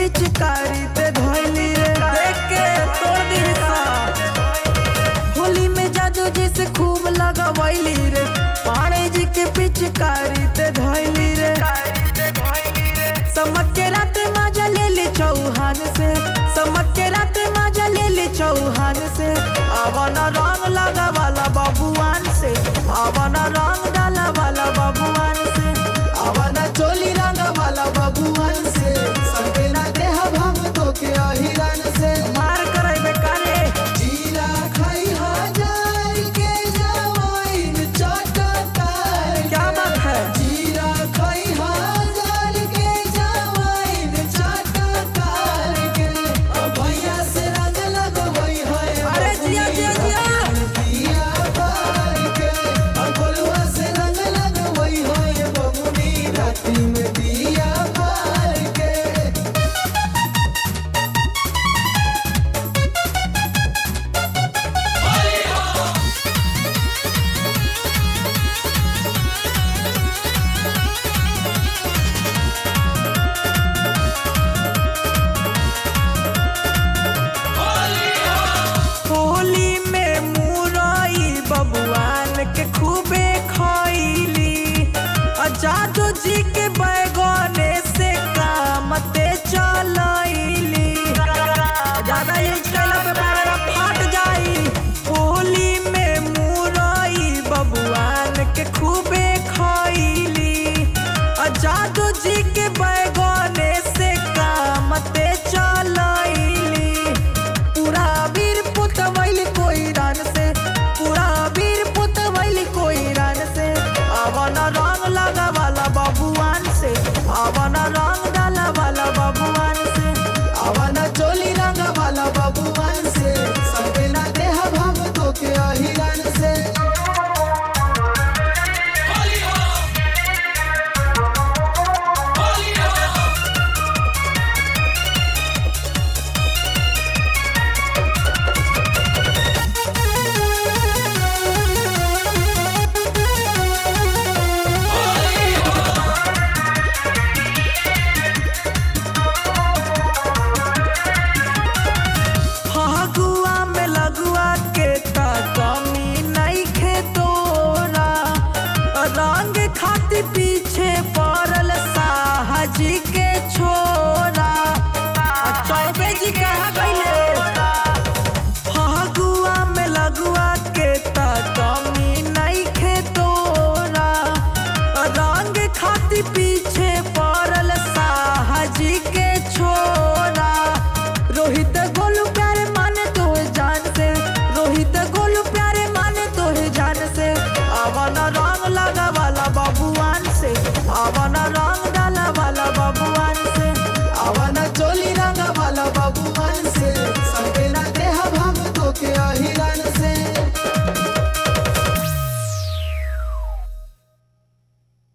पिचकारी ते धोइली रे देख के तोड़ दी सा होली में जादू जी से खूब लगवैली रे पाणे जी के पिचकारी ते धोइली रे समक के रात माजा ले ले चौहान से समक के रात माजा ले ले चौहान से अवन रंग लगा वाला बबुआन से अवन रंग डाला वाला बबुआन से अवन चोली रंग वाला बबुआन से संगे ना देह भंग तो के अहिरन से मार करे बेकारे जीरा खाई हजार के जवाइन चटकार क्या बात है जीरा खाई हजार के जवाइन चटकार के अब भैया से रंग लगवई है अरे जिया जिया जिया दिया बार के अब गोलुआ से रंग लगवई है बबुनी राती में दिया बार के होली में मुरई बबुआन के खूबे खैली आ जादू जी के बैगने से काम ते चलैली ज्यादा यूज कैला पे बारह फाट जाई होली में मुरई बबुआन के खूबे खैली आ जादू जी के बैगने से काम ते चलैली पूरा वीर पुतवैल कोई रन से पूरा वीर पुतवैल कोई रन से अवन रंग लगा वाला बबुआन से अवन रंग डाला वाला बबुआन से अवन चोली रंग वाला बबुआन से संगे ना देह भंग तो के अहिरन से फगुआ में लगुआ के ता कमी नहीं खे तोरा रंग खातिर पीछे पड़ल साहजी के छोरा आ चौबे जी कहा गईले फगुआ में लगुआ के ता कमी नहीं खे तोरा रंग खातिर पीछे पड़ल साहजी के छोरा रोहित गोलू प्यारे माने तो जान से रोहित गोलू प्यारे माने तो जान से अवन रंग लगा वाला बबुआन से अवन